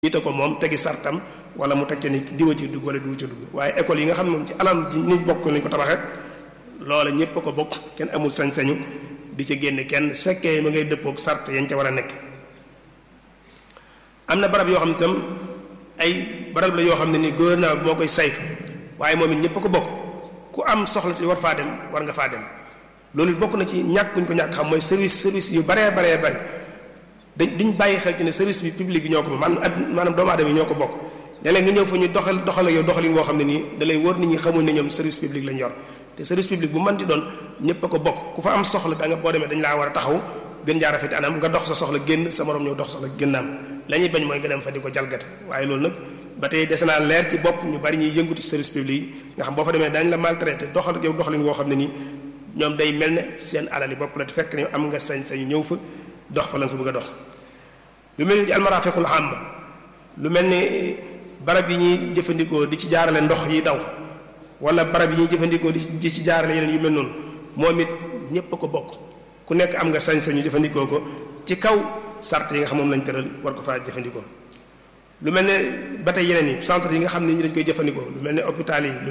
jiite ko moom tegi sartam wala mu teg ci ni diwa ci dugg wala du ci dugg waaye école yi nga xam ne moom ci alal ji nit bokk nañ ko tabaxee loola ñëpp a ko bokk kenn amul sañ-sañu di ci génne kenn su fekkee ma ngay dëppook sart yañ ca war a nekk am na barab yoo xam ne itam ay barab la yoo xam ne ni gouvernement bi moo koy saytu waaye moom it ñëpp a ko bokk ku am soxla te war faa dem war nga faa dem loolu bokk na ci ñàkk guñ ko ñàkk xam mooy service service yu baree baree bari dañ diñ bàyyi xel ci ne service bi public bi ñoo ko moom man at maanaam doomu aadama yi ñoo ko bokk léeg-léeg nga ñëw fa ñu doxal doxal yow doxalin woo xam ne nii da lay wóor nit ñi xamul ne ñoom service public lañ yor te service public bu mën di doon ñëpp a ko bokk ku fa am soxla da nga boo demee dañ laa war a taxaw gën jaa rafet anam nga dox sa soxla génn sa morom ñëw dox soxla génnaam la ñuy bañ mooy nga dem fa di ko jalgate waaye loolu nag ba tey dese naa leer ci bopp ñu bari ñuy yëngu ci service public yi nga xam boo fa demee dañ la maltraité doxal yow doxalin woo xam ne nii ñoom day mel ne seen alali bopp la te fekk ne am nga sañ-sañu ñëw fa dox fa la nga fa bëgg a dox lu mel ni almarafiqul amma lu mel ni barab yi ñuy jëfandikoo di ci jaarale ndox yi daw wala barab yi ñuy jëfandikoo di ci jaarale yeneen yu mel noonu moom it ñépp a ko bokk ku nekk am nga sañ-sañu jëfandikoo ko ci kaw sart yi nga xam moom lañ tëral war ko faa jëfandikoo lu mel ne ba tey yeneen yi centre yi nga xam ne ñi dañ koy jëfandikoo lu mel ne hôpital yi